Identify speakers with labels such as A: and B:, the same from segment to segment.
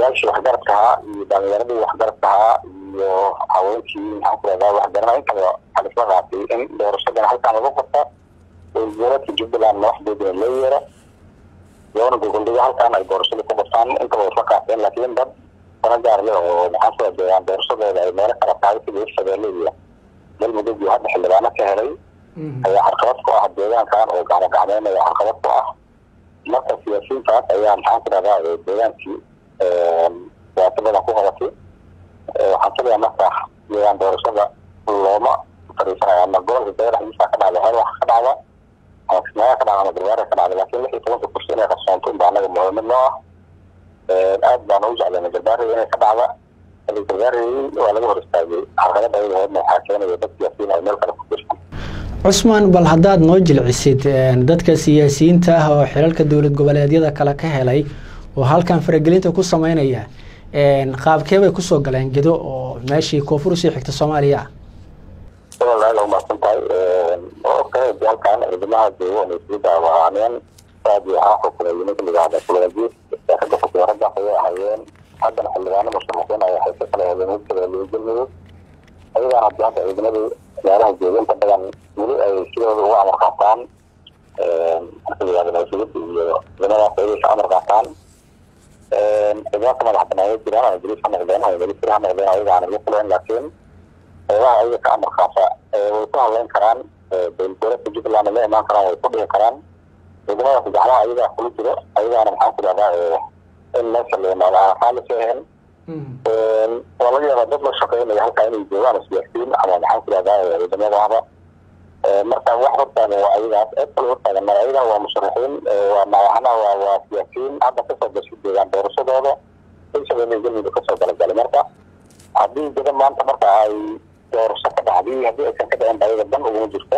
A: odayaashii waxgaradka ahaa iyo dhalinyaradii waxgaradka ahaa iyo haweenkii maxaan ku rahdaa waxgarana intaba waxaa laisla qaatay in doorashadan halkaan lagu qabta dowladka jubbaland madaxdeedina loo yeera loona gogoldhigo halkaan ay doorashada ku qabtaan intaba isla qaateen laakiin dad dana gaar leh oo maxaan ku radeeyaan doorashadooda ay meelo kala tahay sida hirshabeelle iyo galmudug iyo hadda xildhibaano ka helay ayaa carqabad ku ah deegaankan oo gacmo gacmeynaya carqabad ku ah marka siyaasiyiintaas ayaa maxaan ku rahdaa deegaankii dhibaato badan ku qabatay waxaan filayaa marka deegaan doorashada looma fariisanaya ama gobolka daya dhexdiisa ka dhacda hel wax ka dhacda ama kismaayaa ka dhacda ama gargaara ka dhacda laakiin lix iyo tobanka kursi inay qarsoonto unba anaga muhiimad noo ah aad baan ugu jeclayna garbaaraya inay ka dhacda hadii gargaarayay waa laga hor istaagay carqalada ayada hoodna waxaa keenaya dad siyaasiyiin ay meel kale ku jirsan
B: cusmaan bal haddaad noo jilcisid dadka siyaasiyiinta ah oo xilalka dowlad goboleedyada kale ka helay oo halkan faragelinta ku sameynaya qaabkee bay kusoo galeen gedo oo meeshii koonfur usii xigta soomaaliya ah
A: walaal aad umahadsan tahay okay de halkaan ciidamaha joogo inay sii daawacaaneen aad iyo waxaa xukumay nimanka layihahda kulaajiis ragga xukumay raggaas ayay ahaayeen haddana xildhibaano musharaxiin ay haysa kala heleen hirshabeelle galmudug ayagaan hadii hadda ciidamadii meelaha jooga inta badan weli ay sidooda uga amar qaataan marka layihahda nabadgelyada iyo ciidamadaas ayay ka amar qaataan ciidamada ka madax banaanya jiraan ama boliis ha noqdeen ama milisir ha noqdeen ayaga aan ugu fuleen laakiin qeybaha ayaga ka amar qaata way ku hadleyn karaan dowladgoboleedka jubbaland la imaan karaan way ku dhigi karaan ciidamadaas gacmaha ayagaa kula jiro ayagaana maxaan ku dhahdaa in meesha la yimaado aan raalli ka ahayn waa laga yaabaa dad la shaqeynaya halkaa inay joogaan siyaasiyiin ama maxaan ku dhahdaa ciidamadahaba marka wax hortaagan waa ayagaas cid kale hortaagan mara ayagaa waa musharaxiin waa madaxna waa waa siyaasiyiin hadda kasoo gashay deegaan doorashadooda hirshabeelle galmudug kasoo galagalay marka haddii gada maanta marka ay doorasho ka dhacday haddii aysan ka dhicin ayaga dan uguma jirto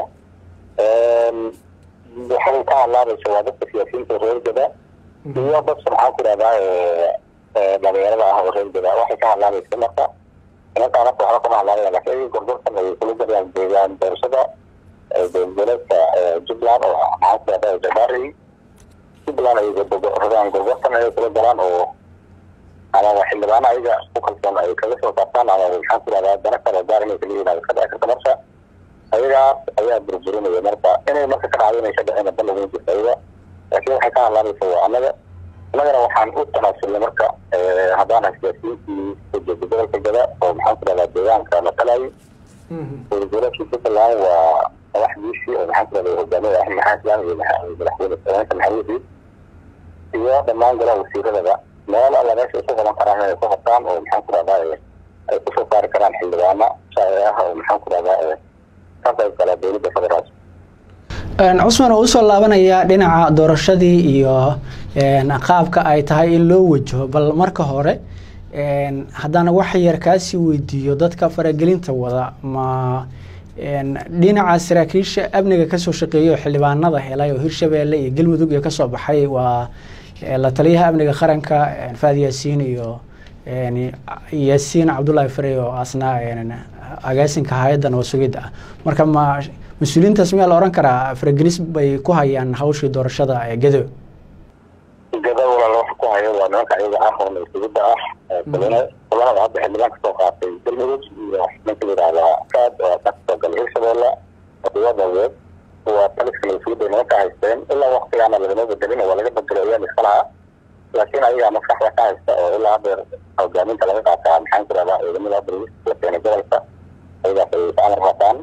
A: waxay ka hadlaabaysa waa dadka siyaasiyiinta reer gada iyo dadka maxaan ku dhahdaa dhalinyarada ah oo reer gada waxay ka hadlaabaysa marka nimankaa marka waxba kama hadlaanaya laakiin ayaga gorgortan ay kula galayaan deegaan doorashada dowladgoboleedka jubbaland oo maxaan ku dhahdaa jabaari jubbaland ay rabaan gorgortan ay kula galaan oo ama xildhibaano ayaga ku kalsoon ay kaga soo saartaan ama maxaan ku dhahdaa dana kale gaar inay kala yimaado ka dhici karta marka ayagaas ayaa burburinaya marka inay marka ka dhacdo inay ka dhicin dan uguma jirto ayaga laakiin waxay ka hadlaabaysa waa annaga annagana waxaan u tanaasulnay marka haddaan siyaasiyiintii ujeeda gobolka gada oo maxaan ku dhahdaa deegaanka matalayo dowladgoboleedka jubbaland waa madaxdiisii oo maxaan ku dhahdaa hogaamiyada axmed maxamed islaan iyo madaxweyne samaynta maxamuudi iyo dhammaan golaha wasiiradaba meel alla meesha ay ku qaban karaan inay ku qabtaan oo maxaan ku dhahdaa ay kusoo saari karaan xildhibaano sharci ah oo maxaan ku dhahdaa ka qayb gala dowladda federaalka
B: cusman oo usoo laabanaya dhinaca doorashadii iyo qaabka ay tahay in loo wajaho bal marka hore haddana wax yar kaasii weydiiyo dadka faragelinta wada ma dhinaca saraakiisha amniga kasoo shaqeeya oo xildhibaanada helay oo hirshabeelle iyo galmudug iyo kasoo baxay waa la taliyaha amniga qaranka faad yaasiin iyo yaasiin cabdullaahi farey oo asna agaasinka hay-adda nabad sugidda ah marka ma mas-uuliyiintaas miyaa la ohan karaa faragelis bay ku hayaan hawshii doorashada gado
A: gada walaal waxa ku haya waa nimanka ayaga ah oo nabad sugidda ah kulanada hadda xildhibaan kasoo qaatay galmudug iyo ninka layidhahdaa kaad oo ka kasoo galay hirshabeelle wadawgeed waa taliska nabad sugidda nimanka haysteen ilaa waktigaana lagama bedelin waa laga bedelo ayaan iska lahaa laakiin ayagaa maskaxda ka haysta oo ilaa hadeer hogaaminta laga qaataa maxaan ku dhahdaa ciidamada bariista la keenay gobolka ayagaas ay ka amar qaataan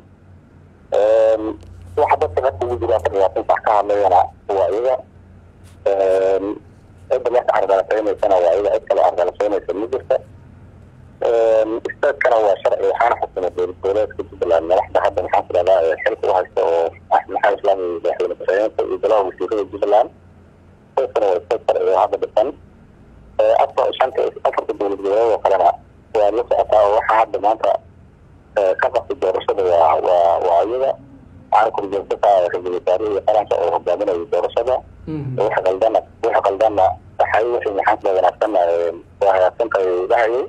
A: waxa dadka dadka ugu jira afar labaatan sax ka hadlayana waa iyaga cidda marka ardalasaynaysan waa iyaga cid kale ardalasaynaysa ma jirta istaadkana waa sharci waxaana xukumay dowlad goboleedka jubbaland madaxda hadda maxaan ku dhahdaa xilka u haysta oo axmed maxamed islaam iyo madaxweyne ku-xigeenka iyo golaha wasiirada jubbaland istaadkana waa istaad sharci oo hadda dhisan afar shanta afarta dowlad goboleed oo kalena waa la socotaa oo waxaa hadda maanta ka qabtay doorashada waa waa waa iyaga waxaana korjoogtaka ra-iisul wasaarihi iyo qaranka oo hogaaminayo doorashada wax qaldana wax qaldana waxay wixii maxaan kula wanaagsan waa hagaagsantahay dhahayay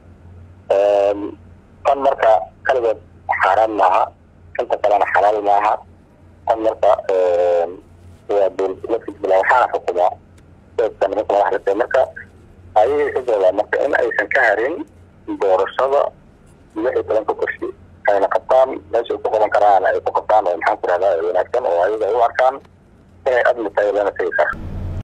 A: tan marka kaligeed xaaraan maaha inta kalena xalaal maaha tan marka waa dowladgoboleedka jubbaland waxaana xukumaa dadka nimanka madaxda marka ayay ka jawaabaan marka in aysan ka harin doorashada lix iyo tobanka kursi ayna qabtaan meesha ay ku qaban karaan ay ku qabtaan oo maxaan ku rahdaa wanaagsan oo ayaga ay u arkaan inay admi tahay lana tegi kara